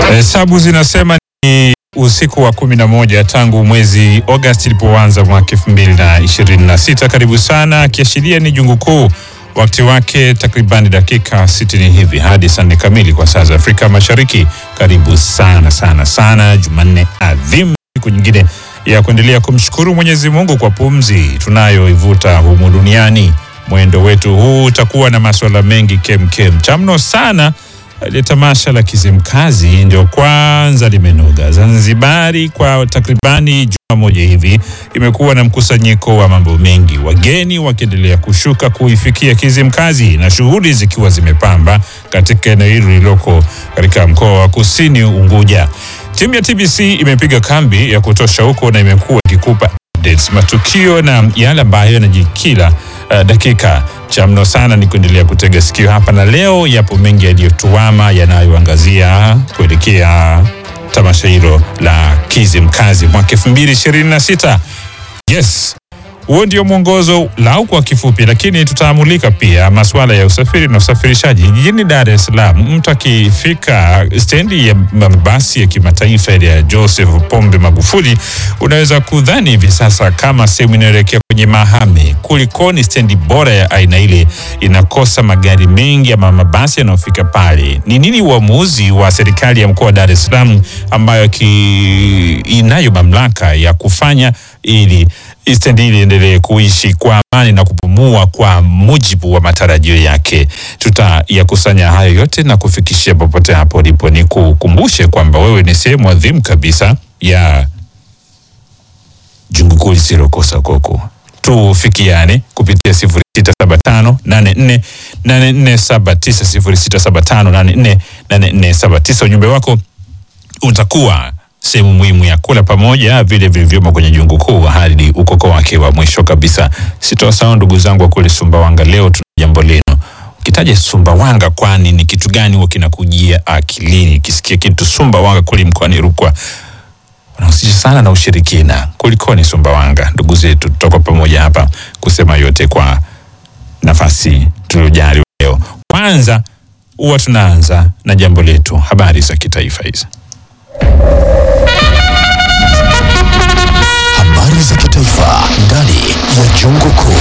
Hesabu zinasema ni usiku wa kumi na moja tangu mwezi Agosti ilipoanza mwaka elfu mbili na ishirini na sita. Karibu sana, akiashiria ni jungu kuu, wakati wake takribani dakika sitini hivi hadi saa nne kamili kwa saa za Afrika Mashariki. Karibu sana sana sana, Jumanne adhimu, siku nyingine ya kuendelea kumshukuru Mwenyezi Mungu kwa pumzi tunayoivuta humu duniani. Mwendo wetu huu utakuwa na masuala mengi kemkem chamno sana ile tamasha la Kizimkazi ndio kwanza limenoga Zanzibari. Kwa takribani juma moja hivi imekuwa na mkusanyiko wa mambo mengi, wageni wakiendelea kushuka kuifikia Kizimkazi na shughuli zikiwa zimepamba katika eneo hili lililoko katika mkoa wa Kusini Unguja. Timu ya TBC imepiga kambi ya kutosha huko na imekuwa ikikupa updates, matukio na yale ambayo yanajikila uh, dakika cha mno sana ni kuendelea kutega sikio hapa, na leo yapo mengi yaliyotuama yanayoangazia kuelekea tamasha hilo la Kizimkazi mwaka 2026. Yes, huo ndio mwongozo lau kwa kifupi, lakini tutaamulika pia masuala ya usafiri na usafirishaji jijini Dar es Salaam. Mtu akifika stendi ya mabasi ya kimataifa ile ya Joseph Pombe Magufuli, unaweza kudhani hivi sasa kama sehemu inayoelekea kwenye mahame. Kulikoni stendi bora ya aina ile inakosa magari mengi ama mabasi yanayofika pale? Ni nini uamuzi wa serikali ya mkoa wa Dar es Salaam ambayo ki, inayo mamlaka ya kufanya ili stendi hili endelee kuishi kwa amani na kupumua kwa mujibu wa matarajio yake. Tutayakusanya hayo yote na kufikishia popote hapo ulipo. Ni kukumbushe kwamba wewe ni sehemu adhimu kabisa ya jungu kuu lisilokosa koko. Tufikiane kupitia 0675 848479 0675 Ujumbe wako utakuwa sehemu muhimu ya kula pamoja vile vilivyomo kwenye jungu kuu hadi ukoko wake wa mwisho kabisa. Sitawasahau ndugu zangu wa kule Sumbawanga. Leo tuna jambo leno. Ukitaja Sumbawanga, kwani ni kitu gani huwa kinakujia akilini? Ukisikia kitu Sumbawanga kule mkoani Rukwa unahusisha sana na ushirikina. Kulikoni Sumbawanga? Ndugu zetu, tutakuwa pamoja hapa kusema yote kwa nafasi tuliojali leo. Kwanza huwa tunaanza na jambo letu, habari za kitaifa hizi. Habari za kitaifa ndani ya jungu kuu.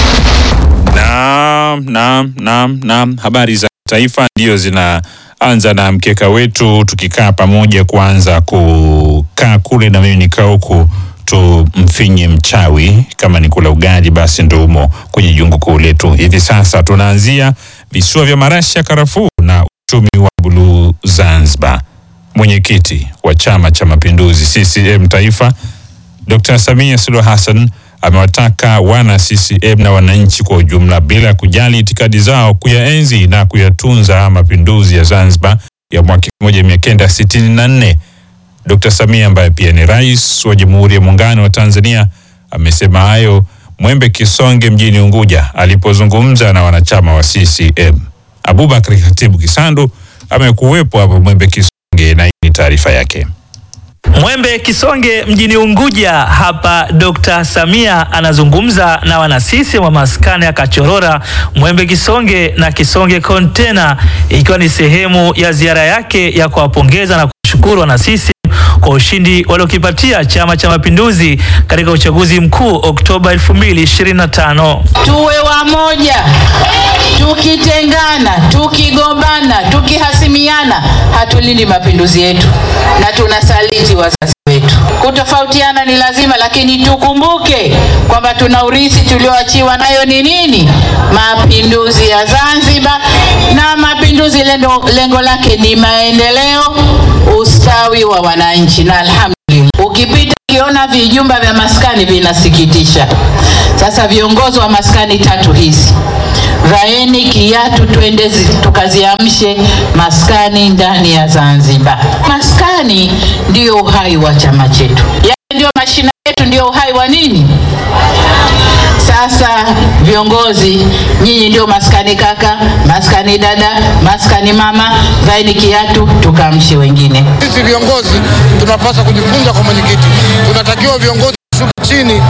Naam, naam, naam, naam. Habari za taifa ndio zinaanza na mkeka wetu, tukikaa pamoja kuanza kukaa kule na mimi nikaa huku tumfinye mchawi. Kama ni kula ugali, basi ndo umo kwenye jungu kuu letu hivi sasa. Tunaanzia visiwa vya marashi ya karafuu na uchumi wa buluu Zanzibar. Mwenyekiti wa Chama cha Mapinduzi CCM Taifa Dr. Samia Suluhu Hassan amewataka wana CCM na wananchi kwa ujumla bila ya kujali itikadi zao kuyaenzi na kuyatunza mapinduzi ya Zanzibar ya mwaka 1964. Dr. Samia ambaye pia ni rais wa Jamhuri ya Muungano wa Tanzania amesema hayo Mwembe Kisonge mjini Unguja alipozungumza na wanachama wa CCM. Abubakar Khatibu Kisandu amekuwepo hapo Mwembe Kisonge na hii ni taarifa yake. Mwembe Kisonge mjini Unguja hapa, Dr. Samia anazungumza na wanasisi wa maskani ya Kachorora, Mwembe Kisonge na Kisonge Kontena, ikiwa ni sehemu ya ziara yake ya kuwapongeza na kushukuru wanasisi kwa ushindi waliokipatia Chama cha Mapinduzi katika uchaguzi mkuu Oktoba 2025. Tuwe wamoja, tukitengana, tukigombana, tukihasimiana, hatulindi mapinduzi yetu na tunasaliti wazazi wetu. Kutofautiana ni lazima, lakini tukumbuke kwamba tuna urithi tulioachiwa, nayo ni nini? Mapinduzi ya Zanzibar, na mapinduzi lengo, lengo lake ni maendeleo, ustawi wa wananchi, na alhamdulillah ukipita ukiona vijumba vya maskani vinasikitisha. Sasa viongozi wa maskani tatu hizi vaeni kiatu, twende tukaziamshe maskani ndani ya Zanzibar. Maskani ndio uhai wa chama chetu, yaani ndio mashina yetu, ndio uhai wa nini? Sasa viongozi, nyinyi ndio maskani kaka, maskani dada, maskani mama, vaeni kiatu, tukamshe wengine. Sisi viongozi tunapaswa kujifunza kwa mwenyekiti, tunatakiwa viongozi kushuka chini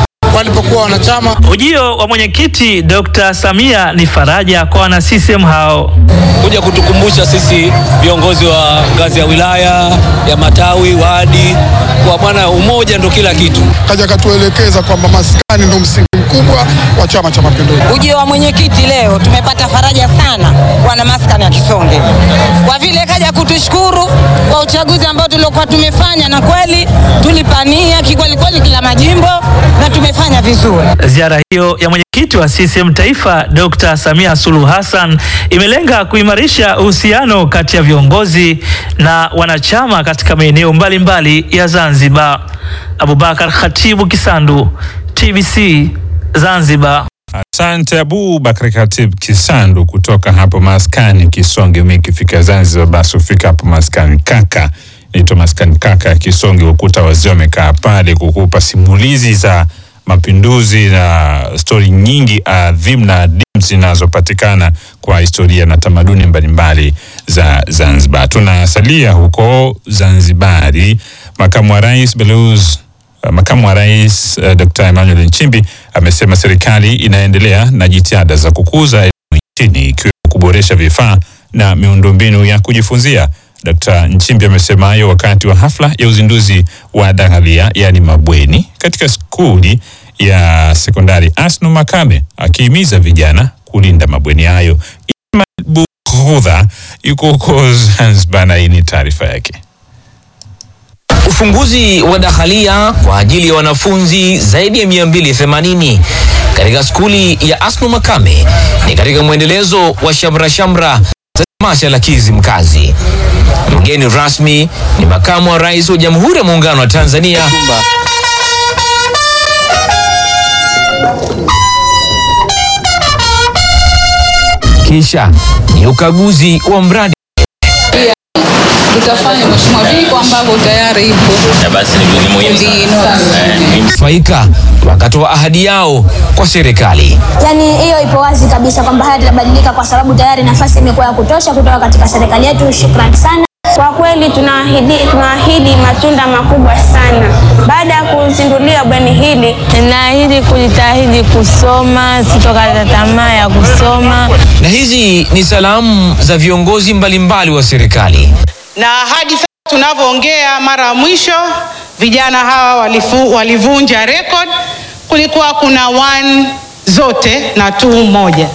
walipokuwa wanachama. Ujio wa mwenyekiti Dr. Samia ni faraja kwa wana CCM hao. kuja kutukumbusha sisi viongozi wa ngazi ya wilaya ya matawi wadi kwa bwana, umoja ndo kila kitu. Kaja katuelekeza kwamba maskani ndo msingi mkubwa wa Chama cha Mapinduzi. Ujio wa mwenyekiti leo tumepata faraja sana wana maskani ya Kisonge, kwa vile kaja kutushukuru kwa uchaguzi ambao tuliokuwa tumefanya, na kweli tulipania kikweli kweli kila majimbo na tumefanya vizuri. Ziara hiyo ya mwenyekiti wa CCM Taifa Dr. Samia Suluhu Hassan imelenga kuimarisha uhusiano kati ya viongozi na wanachama katika maeneo mbalimbali ya Zanzibar. Abubakar Khatibu Kisandu, TBC Zanzibar. Asante Abu Bakari Khatib Kisandu kutoka hapo maskani Kisonge. Mi ikifika Zanzibar, basi ufika hapo maskani kaka, naitwa maskani kaka ya Kisonge. Ukuta wazee wamekaa pale kukupa simulizi za mapinduzi na stori nyingi adhimu na adimu zinazopatikana kwa historia na tamaduni mbalimbali za Zanzibar. Tunasalia huko Zanzibari, makamu wa rais Beluz Uh, Makamu wa Rais uh, Dr. Emmanuel Nchimbi amesema serikali inaendelea na jitihada za kukuza elimu nchini ikiwemo kuboresha vifaa na miundombinu ya kujifunzia. Dr. Nchimbi amesema hayo wakati wa hafla ya uzinduzi wa daghalia yaani mabweni katika skuli ya sekondari Asnu Makame akihimiza vijana kulinda mabweni hayo. Ismail Bukhudha yuko huko Zanzibar na hii ni taarifa yake. Ufunguzi wa dakhalia kwa ajili ya wanafunzi zaidi ya 280 katika skuli ya Asnu Makame ni katika mwendelezo wa shamra shamra za tamasha la Kizimkazi. Mgeni rasmi ni makamu wa rais wa Jamhuri ya Muungano wa Tanzania kisha ni ukaguzi wa mradi tutafanya mheshimiwa viko ambavyo tayari ipo faika wakatoa ahadi yao kwa serikali. Yaani hiyo ipo wazi kabisa kwamba haya yatabadilika kwa sababu tayari nafasi imekuwa ya kutosha kutoka katika serikali yetu. Shukrani sana. Kwa kweli tunaahidi, tunaahidi matunda makubwa sana. Baada ya kuzindulia bweni hili, naahidi kujitahidi kusoma, sitokata tamaa ya kusoma. Na hizi ni salamu za viongozi mbalimbali wa serikali. na hadi sasa tunavyoongea, mara ya mwisho vijana hawa walifu, walivunja record. Kulikuwa kuna one zote na two moja.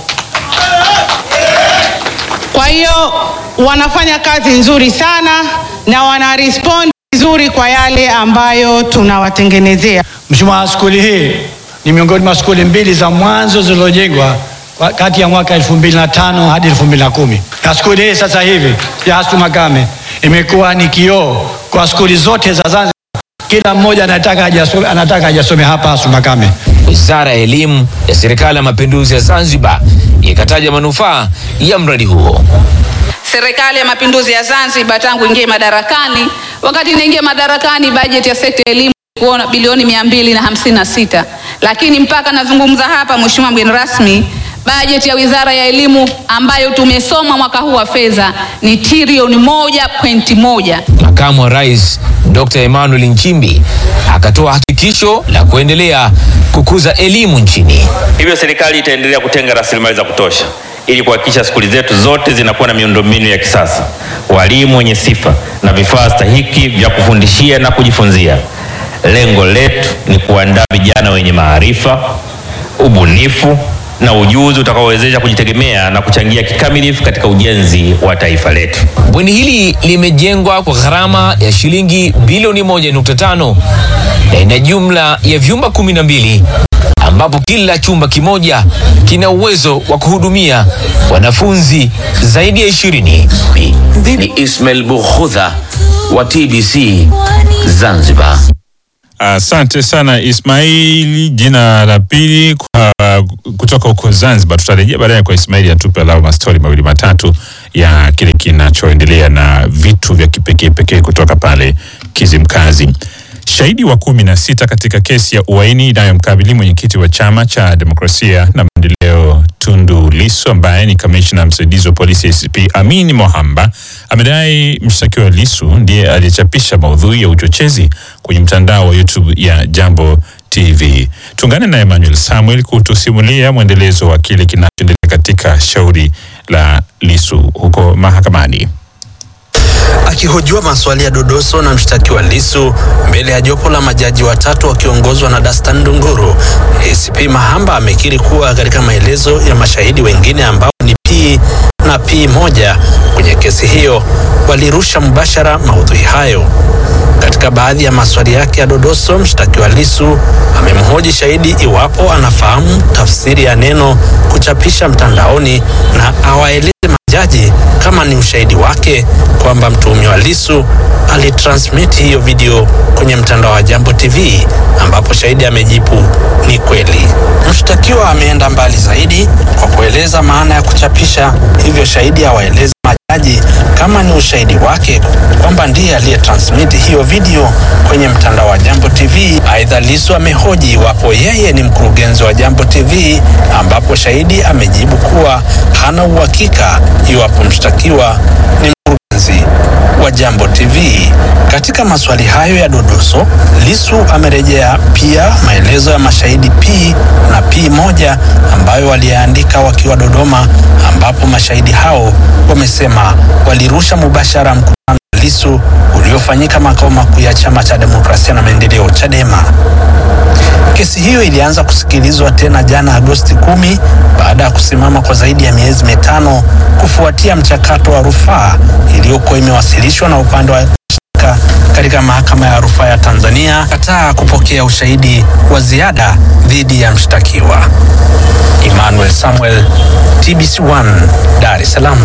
Kwa hiyo wanafanya kazi nzuri sana na wana respond vizuri kwa yale ambayo tunawatengenezea. Mheshimiwa, skuli hii ni miongoni mwa skuli mbili za mwanzo zilizojengwa kwa- kati ya mwaka 2005 hadi 2010. Na skuli hii sasa hivi ya Asnu Makame imekuwa ni kioo kwa skuli zote za Zanzibar. Kila mmoja anataka ajasome, anataka ajasome hapa Asnu Makame. Wizara ya Elimu ya Serikali ya Mapinduzi ya Zanzibar ikataja manufaa ya mradi huo. Serikali ya Mapinduzi ya Zanzibar tangu ingie madarakani, wakati inaingia madarakani, bajeti ya sekta ya elimu ilikuwa bilioni mia mbili na hamsini na sita lakini mpaka nazungumza hapa, Mheshimiwa mgeni rasmi, bajeti ya Wizara ya Elimu ambayo tumesoma mwaka huu wa fedha ni trilioni moja pointi moja. Makamu wa Rais Dr. Emmanuel Nchimbi akatoa hakikisho la kuendelea kukuza elimu nchini. Hivyo serikali itaendelea kutenga rasilimali za kutosha ili kuhakikisha skuli zetu zote zinakuwa na miundombinu ya kisasa, walimu wenye sifa na vifaa stahiki vya kufundishia na kujifunzia. Lengo letu ni kuandaa vijana wenye maarifa, ubunifu na ujuzi utakaowezesha kujitegemea na kuchangia kikamilifu katika ujenzi wa taifa letu. Bweni hili limejengwa kwa gharama ya shilingi bilioni 1.5 na ina jumla ya vyumba kumi na mbili ambapo kila chumba kimoja kina uwezo wa kuhudumia wanafunzi zaidi ya ishirini. Ni Ismail Bukhudha wa TBC Zanzibar. Asante sana Ismaili, jina la pili kwa kutoka huko Zanzibar. Tutarejea baadaye kwa Ismaili atupe alau mastori mawili matatu ya kile kinachoendelea na vitu vya kipekee pekee kutoka pale Kizimkazi. Shahidi wa kumi na sita katika kesi ya uhaini inayomkabili mwenyekiti wa chama cha demokrasia na maendeleo Tundu Lissu ambaye ni kamishna msaidizi wa polisi ACP Amin Mohamba amedai mshtakiwa Lissu ndiye aliyechapisha maudhui ya uchochezi kwenye mtandao wa YouTube ya Jambo TV. Tuungane na Emmanuel Samuel kutusimulia mwendelezo wa kile kinachoendelea katika shauri la Lissu huko mahakamani. Akihojiwa maswali ya dodoso na mshtakiwa Lissu mbele ya jopo la majaji watatu wakiongozwa na Dastan Ndunguru, ACP Mahamba amekiri kuwa katika maelezo ya mashahidi wengine ambao ni P na P moja kwenye kesi hiyo walirusha mubashara maudhui hayo. Katika baadhi ya maswali yake ya dodoso, mshtakiwa Lissu amemhoji shahidi iwapo anafahamu tafsiri ya neno kuchapisha mtandaoni na awaeleze majaji kama ni ushahidi wake kwamba mtuhumiwa Lissu alitransmit hiyo video kwenye mtandao wa Jambo TV, ambapo shahidi amejibu ni kweli. Mshtakiwa ameenda mbali zaidi kwa kueleza maana ya kuchapisha, hivyo shahidi awaeleze majaji kama ni ushahidi wake kwamba ndiye aliyetransmit hiyo video kwenye mtandao wa Jambo TV. Aidha, Lissu amehoji iwapo yeye ni mkurugenzi wa Jambo TV, ambapo shahidi amejibu kuwa hana uhakika iwapo mshtakiwa ni mkurugenzi wa Jambo TV. Katika maswali hayo ya dodoso, Lissu amerejea pia maelezo ya mashahidi P na P moja ambayo waliyaandika wakiwa Dodoma, ambapo mashahidi hao wamesema walirusha mubashara mkutano wa Lissu uliofanyika makao makuu ya Chama cha Demokrasia na Maendeleo Chadema. Kesi hiyo ilianza kusikilizwa tena jana Agosti kumi baada ya kusimama kwa zaidi ya miezi mitano kufuatia mchakato wa rufaa iliyokuwa imewasilishwa na upande wa mashtaka katika mahakama ya rufaa ya Tanzania kataa kupokea ushahidi wa ziada dhidi ya mshtakiwa. Emmanuel Samuel, TBC1, Dar es Salaam.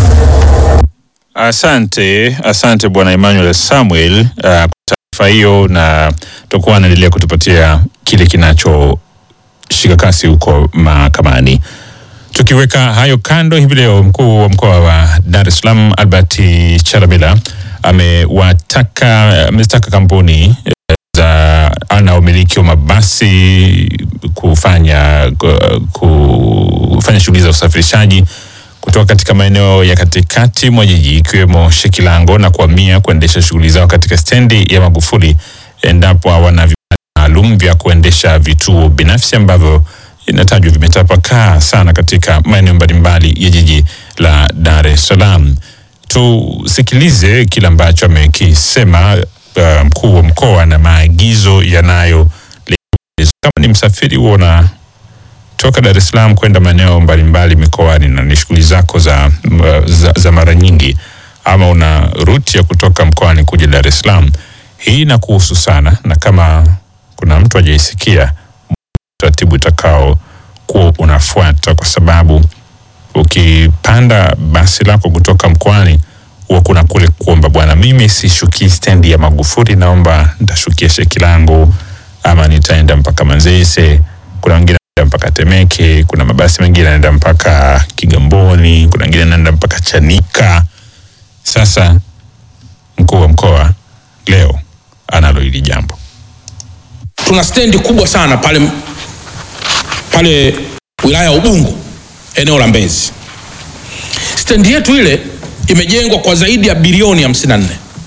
Asante, asante bwana Emmanuel Samuel uh, kwa taarifa hiyo, na tutakuwa anaendelea kutupatia kile kinachoshika kasi huko mahakamani. Tukiweka hayo kando, hivi leo mkuu wa mkoa wa Dar es Salaam Albert Chalamila amewataka amezitaka kampuni eh, za ana umiliki wa mabasi kufanya ku- kufanya shughuli za usafirishaji kutoka katika maeneo ya katikati mwa jiji ikiwemo Shekilango na kuhamia kuendesha shughuli zao katika stendi ya Magufuli endapo hawana vibali maalum vya kuendesha vituo binafsi ambavyo inatajwa vimetapakaa sana katika maeneo mbalimbali ya jiji la Dar es Salaam. Tusikilize kile ambacho amekisema uh, mkuu wa mkoa na maagizo yanayo kama ni msafiri huo na toka Dar es Salaam kwenda maeneo mbalimbali mikoani na ni shughuli zako za, za, za mara nyingi, ama una ruti ya kutoka mkoani kuja Dar es Salaam, hii inakuhusu sana, na kama kuna mtu hajaisikia utaratibu utakao kuwa unafuata, kwa sababu ukipanda basi lako kutoka mkoani huwa kuna kule kuomba, bwana, mimi sishukii stendi ya Magufuli, naomba nitashukia Shekilango ama nitaenda mpaka Manzese. Kuna wengine wanaenda mpaka Temeke, kuna mabasi mengine yanaenda mpaka Kigamboni, kuna wengine yanaenda mpaka Chanika. Sasa mkuu wa mkoa leo analo hili jambo. tuna stendi kubwa sana pale pale wilaya ya Ubungo eneo la Mbezi. Stendi yetu ile imejengwa kwa zaidi ya bilioni 54.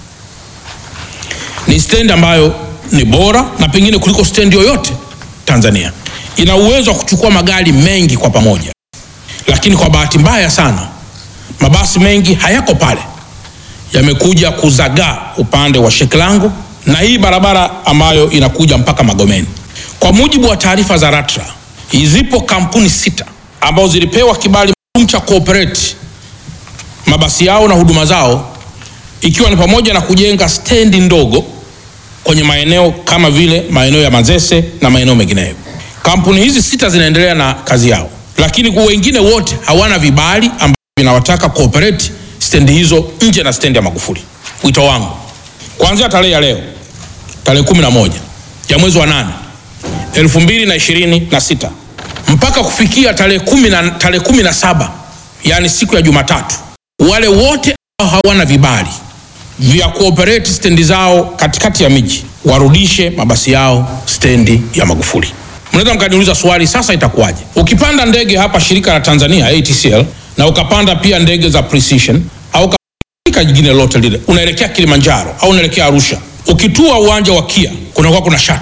Ni stendi ambayo ni bora na pengine kuliko stendi yoyote Tanzania. Ina uwezo wa kuchukua magari mengi kwa pamoja, lakini kwa bahati mbaya sana mabasi mengi hayako pale, yamekuja kuzagaa upande wa Shekilango na hii barabara ambayo inakuja mpaka Magomeni. Kwa mujibu wa taarifa za LATRA, zipo kampuni sita ambazo zilipewa kibali maalum cha kuoperate mabasi yao na huduma zao, ikiwa ni pamoja na kujenga stendi ndogo kwenye maeneo kama vile maeneo ya Manzese na maeneo mengineyo. Kampuni hizi sita zinaendelea na kazi yao, lakini kwa wengine wote hawana vibali ambavyo vinawataka kuoperate stendi hizo nje na stendi ya Magufuli. Wito wangu kuanzia tarehe ya leo tarehe kumi na moja ya mwezi wa nane elfu mbili na ishirini na sita mpaka kufikia tarehe kumi na tarehe kumi na saba yaani siku ya Jumatatu, wale wote ambao hawana vibali vya kuoperate stendi zao katikati ya miji warudishe mabasi yao stendi ya Magufuli. Mnaweza mkaniuliza swali, sasa itakuwaje? Ukipanda ndege hapa shirika la Tanzania ATCL na ukapanda pia ndege za Precision au katika jingine lote lile, unaelekea Kilimanjaro au unaelekea Arusha, ukitua uwanja wa Kia kunakuwa kuna shato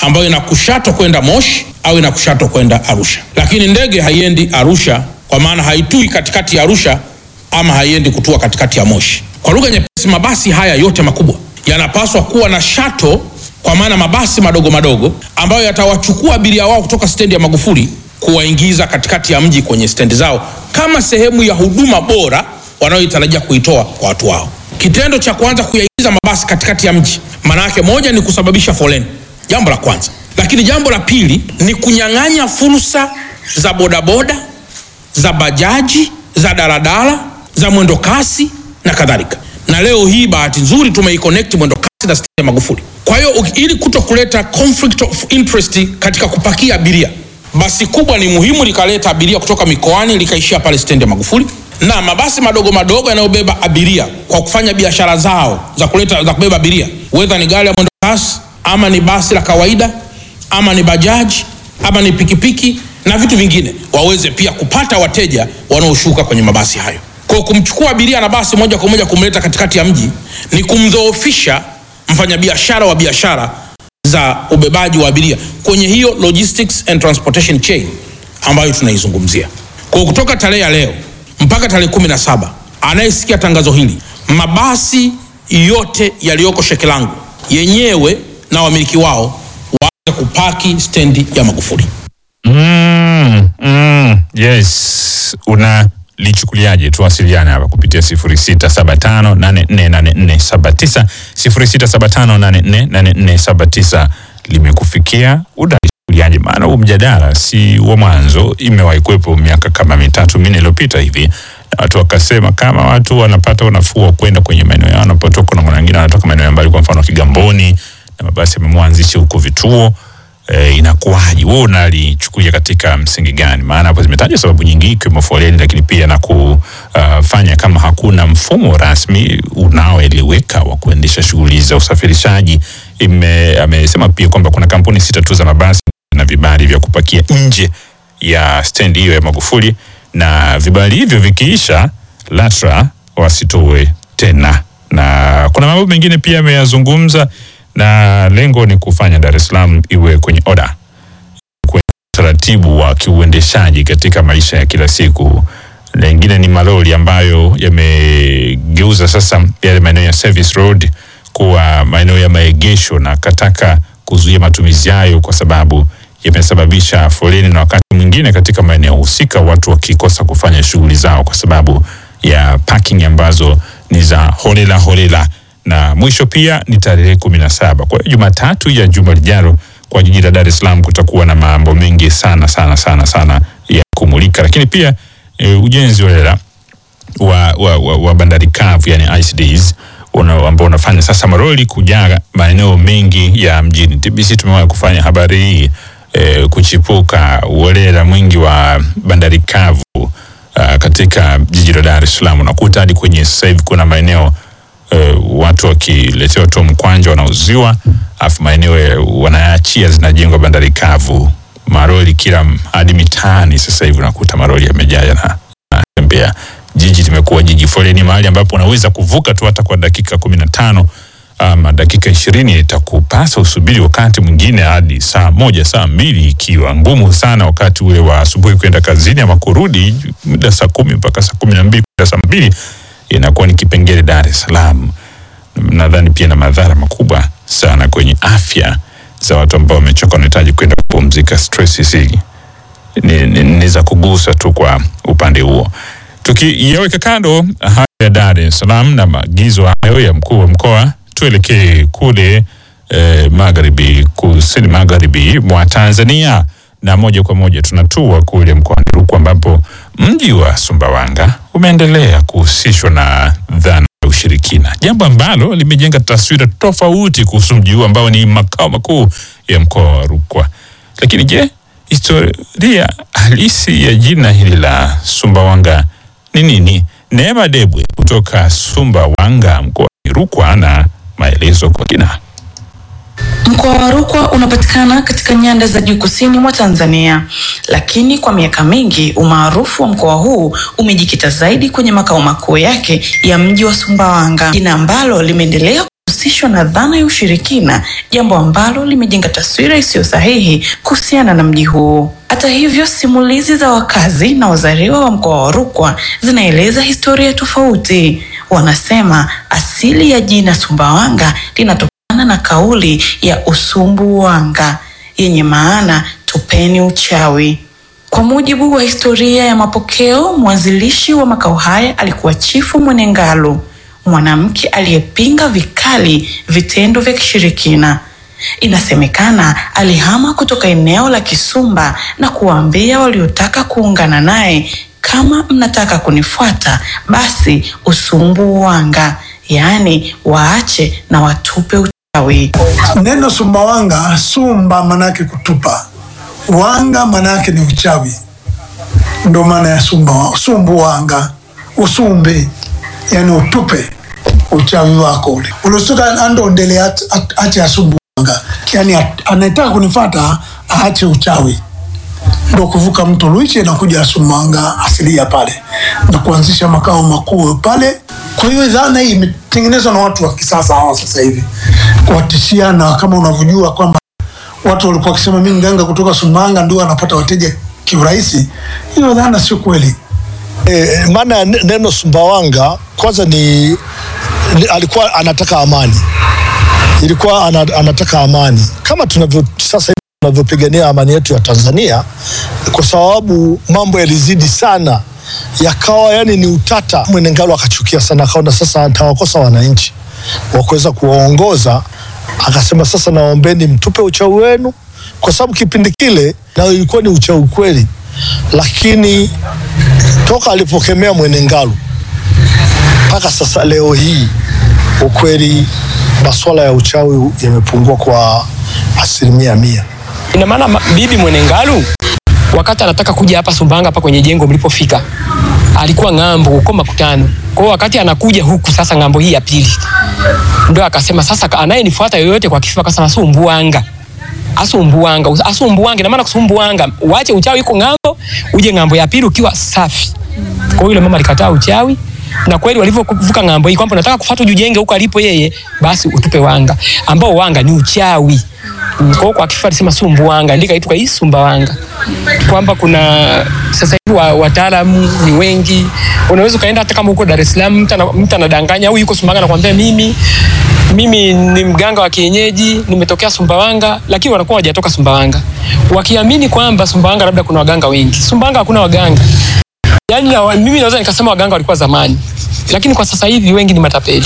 ambayo ina kushato kwenda Moshi au ina kushato kwenda Arusha, lakini ndege haiendi Arusha kwa maana haitui katikati ya Arusha ama haiendi kutua katikati ya Moshi. Kwa lugha nyepesi, mabasi haya yote makubwa yanapaswa kuwa na shato, kwa maana mabasi madogo madogo ambayo yatawachukua abiria wao kutoka stendi ya Magufuli kuwaingiza katikati ya mji kwenye stendi zao kama sehemu ya huduma bora wanayoitarajia kuitoa kwa watu wao. Kitendo cha kuanza kuyaingiza mabasi katikati ya mji, maana yake moja ni kusababisha foleni, jambo la kwanza, lakini jambo la pili ni kunyang'anya fursa za bodaboda, za bajaji, za daladala, za mwendo kasi na kadhalika. Na leo hii bahati nzuri tumeiconnect mwendo kasi na stendi ya Magufuli. Kwa hiyo uki- ili kuto kuleta conflict of interest katika kupakia abiria, basi kubwa ni muhimu likaleta abiria kutoka mikoani likaishia pale stendi ya Magufuli, na mabasi madogo madogo yanayobeba abiria kwa kufanya biashara zao za kuleta za kubeba abiria, whether ni gari ya mwendo kasi ama ni basi la kawaida ama ni bajaji ama ni pikipiki na vitu vingine, waweze pia kupata wateja wanaoshuka kwenye mabasi hayo. Kwa kumchukua abiria na basi moja kwa moja kumleta katikati ya mji ni kumdhoofisha mfanyabiashara wa biashara za ubebaji wa abiria kwenye hiyo logistics and transportation chain ambayo tunaizungumzia. Kwa kutoka tarehe ya leo mpaka tarehe kumi na saba anayesikia tangazo hili, mabasi yote yaliyoko Shekilango yenyewe na wamiliki wao waanze kupaki stendi ya Magufuli. Mm, mm, yes. Unalichukuliaje? Tuwasiliane hapa kupitia 0675848479 0675848479 limekufikia. Unalichukuliaje? Maana huu mjadala si wa mwanzo, imewahi kuwepo miaka kama mitatu minne iliyopita hivi, na watu wakasema kama watu wanapata unafuu wa kwenda kwenye maeneo yao wanapotoka, na kuna wengine wanatoka maeneo ya mbali, kwa mfano Kigamboni, na mabasi yamemwanzisha huko vituo eh, inakuwaje? Wewe unalichukulia katika msingi gani? Maana hapo zimetaja sababu nyingi ikiwemo foleni, lakini pia na kufanya kama hakuna mfumo rasmi unaoeleweka wa kuendesha shughuli za usafirishaji. Ime, amesema pia kwamba kuna kampuni sita tu za mabasi na vibali vya kupakia nje ya stendi hiyo ya Magufuli, na vibali hivyo vikiisha, LATRA wasitoe tena, na kuna mambo mengine pia ameyazungumza na lengo ni kufanya Dar es Salaam iwe kwenye oda, kwenye utaratibu wa kiuendeshaji katika maisha ya kila siku. Lengine ni malori ambayo yamegeuza sasa yale maeneo ya service road kuwa maeneo ya maegesho, na kataka kuzuia matumizi hayo kwa sababu yamesababisha foleni, na wakati mwingine katika maeneo husika watu wakikosa kufanya shughuli zao kwa sababu ya parking ambazo ni za holela holela na mwisho pia ni tarehe kumi na saba. Kwa hiyo Jumatatu ya juma lijalo kwa jiji la Dar es Salaam kutakuwa na mambo mengi sana sana sana sana ya kumulika, lakini pia e, ujenzi wa, wa, wa, wa, wa bandari kavu yani ICDs una, ambao unafanya sasa maroli kujaa maeneo mengi ya mjini. TBC tumewahi kufanya habari hii e, kuchipuka uholela mwingi wa bandari kavu uh, katika jiji la Dar es Salaam. Unakuta hadi kwenye sasa hivi kuna maeneo uh, watu wakiletewa tu mkwanja wanauziwa, afu maeneo wanaachia zinajengwa bandari kavu, maroli kila hadi mitaani. Sasa hivi unakuta maroli yamejaa yanatembea. Jiji limekuwa jiji foleni, mahali ambapo unaweza kuvuka tu hata kwa dakika kumi na tano ama dakika ishirini itakupasa usubiri wakati mwingine hadi saa moja saa mbili ikiwa ngumu sana wakati ule wa asubuhi kwenda kazini ama kurudi muda saa kumi mpaka saa kumi na mbili kwenda saa mbili inakuwa ni kipengele Dar es Salaam. Nadhani pia na madhara makubwa sana kwenye afya za watu ambao wamechoka, wanahitaji kwenda kupumzika. Stress hizi ni, ni, ni za kugusa tu kwa upande huo. Tukiyaweka kando haya ya Dar es Salaam na maagizo hayo ya mkuu wa mkoa, tuelekee kule eh, magharibi, kusini magharibi mwa Tanzania, na moja kwa moja tunatua kule mkoani Rukwa ambapo mji wa Sumbawanga umeendelea kuhusishwa na dhana ya ushirikina, jambo ambalo limejenga taswira tofauti kuhusu mji huu ambao ni makao makuu ya mkoa wa Rukwa. Lakini je, historia halisi ya jina hili la Sumbawanga ni nini? Neema Debwe kutoka Sumbawanga mkoani Rukwa na maelezo kwa kina. Mkoa wa Rukwa unapatikana katika nyanda za juu kusini mwa Tanzania, lakini kwa miaka mingi umaarufu wa mkoa huu umejikita zaidi kwenye makao makuu yake ya mji wa Sumbawanga, jina ambalo limeendelea husishwa na dhana ya ushirikina, jambo ambalo limejenga taswira isiyo sahihi kuhusiana na mji huo. Hata hivyo, simulizi za wakazi na wazaliwa wa mkoa wa Rukwa zinaeleza historia tofauti. Wanasema asili ya jina Sumbawanga linatokana na kauli ya usumbuwanga yenye maana tupeni uchawi. Kwa mujibu wa historia ya mapokeo, mwanzilishi wa makao haya alikuwa Chifu Mwenengalu, mwanamke aliyepinga vikali vitendo vya kishirikina. Inasemekana alihama kutoka eneo la Kisumba na kuwaambia waliotaka kuungana naye, kama mnataka kunifuata basi usumbuwanga, yaani waache na watupe uchawi. Neno Sumbawanga, sumba manake kutupa, wanga manake ni uchawi, ndo maana ya sumba, sumbuwanga, usumbe, yani utupe uchawi wako ule ulosuka andondele at- at- ache asumbuwanga, yani at- anayetaka kunifata aache uchawi, ndo kuvuka mto Luiche na kuja Sumbawanga asilia pale na kuanzisha makao makuu pale. Kwa hiyo dhana hii imetengenezwa na watu wa kisasa hawa sasa hivi kuwatishia, na kama unavyojua kwamba watu walikuwa wakisema mimi mganga kutoka Sumbawanga ndio anapata wateja kiurahisi. Hiyo dhana sio kweli. E, maana ya ne- neno Sumbawanga kwanza ni, ni alikuwa anataka amani, ilikuwa ana, anataka amani kama tunavyo sasa hivi tunavyopigania amani yetu ya Tanzania, kwa sababu mambo yalizidi sana yakawa yani ni utata. Mwenengalo akachukia sana, akaona sasa atawakosa wananchi wa kuweza kuwaongoza, akasema sasa naombeni mtupe uchawi wenu, kwa sababu kipindi kile na ilikuwa ni uchawi kweli, lakini toka alipokemea Mwenengalu mpaka sasa leo hii, ukweli masuala ya uchawi yamepungua kwa asilimia mia. Ina maana ma- bibi Mwenengalu wakati anataka kuja hapa Sumbawanga hapa kwenye jengo mlipofika alikuwa ng'ambo huko makutano. Kwa hiyo wakati anakuja huku sasa ng'ambo hii ya pili ndio akasema sasa ka- anayenifuata yoyote kwa kifua akasema Sumbuwanga. Asumbuwanga, us- asumbuwanga ina maana kusumbuwanga, uache uchawi iko ng'ambo, uje ng'ambo ya pili ukiwa safi. Kwa hiyo yule mama alikataa uchawi na kweli walivyovuka ng'ambo hii kwamba unataka kufuata ujenge huko alipo yeye, basi utupe wanga, ambao wanga ni uchawi. Mm, Kwa hiyo kwa kifupi alisema Sumbuwanga, ndika itwa hii Sumbawanga, kwamba kuna sasa hivi wa- wataalamu ni wengi. Unaweza ukaenda hata kama huko Dar es Salaam, mtu ana- mtu anadanganya au yuko Sumbawanga anakuambia mimi mimi ni mganga wa kienyeji nimetokea Sumbawanga, lakini wanakuwa hawajatoka Sumbawanga, wakiamini kwamba Sumbawanga labda kuna waganga wengi. Sumbawanga hakuna waganga. Yaani na wa- mimi naweza nikasema waganga walikuwa zamani, lakini kwa sasa hivi wengi ni matapeli.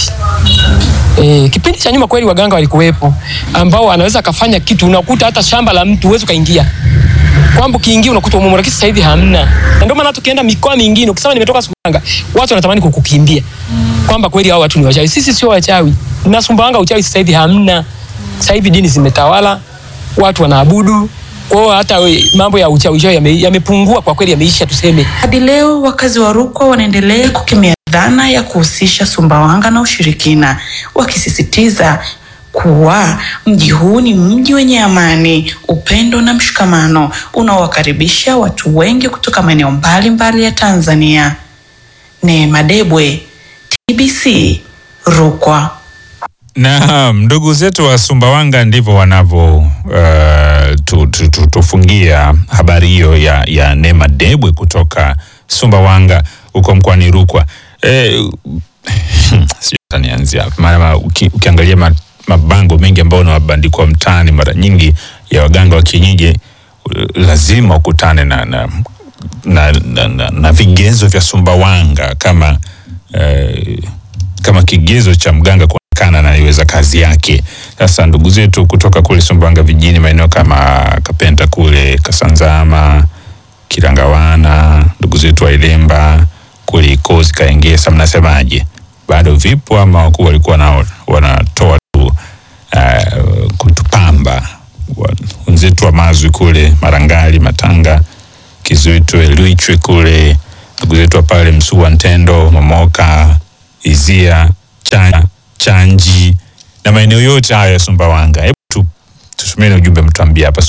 E, kipindi cha nyuma kweli waganga walikuwepo ambao anaweza akafanya kitu, unakuta hata shamba la mtu huwezi ukaingia, kwamba ukiingia unakuta umumu, lakini sasa hivi hamna. Na ndio maana tukienda mikoa mingine ukisema nimetoka Sumbawanga, watu wanatamani kukukimbia kwamba kweli hao watu ni wachawi. Sisi sio wachawi, na Sumbawanga uchawi sasa hivi hamna. Sasa hivi dini zimetawala, watu wanaabudu. Kwa hiyo hata we- mambo ya uchawi uchawi yame- yamepungua kwa kweli, yameisha tuseme. Hadi leo wakazi wa Rukwa wanaendelea kukemea dhana ya kuhusisha Sumbawanga na ushirikina, wakisisitiza kuwa mji huu ni mji wenye amani, upendo na mshikamano unaowakaribisha watu wengi kutoka maeneo mbalimbali ya Tanzania. Neema Debwe, TBC, Rukwa. Naam, ndugu zetu wa Sumbawanga ndivyo wanavyo uh, tu, tu, tu, tufungia habari hiyo ya, ya Neema Debwe kutoka Sumbawanga huko mkoani Rukwa. Eh, sijui hata nianzia hapa, maana uki, ukiangalia ma, mabango mengi ambayo unabandikwa mtaani mara nyingi ya waganga wa kienyeji uh, lazima ukutane na, na, na, na, na, na vigezo vya Sumbawanga kama eh, kama kigezo cha mganga kuonekana anaiweza kazi yake. Sasa ndugu zetu kutoka kule Sumbawanga vijijini, maeneo kama Kapenta kule Kasanzama, Kirangawana, ndugu zetu wa Ilemba kule Ikozi, Kaengesa, mnasemaje? Bado vipo ama wakuu walikuwa nao wanatoa tu uh, kutupamba Wa- wenzetu wa Mazwi kule Marangali, Matanga, Kizuitwe, Luichwe kule ndugu zetu wa pale Msuwa, Ntendo, Momoka, Izia, Chanya, Chanji na maeneo yote haya ya Sumbawanga. Hebu tu tusomeni ujumbe mtuambie hapa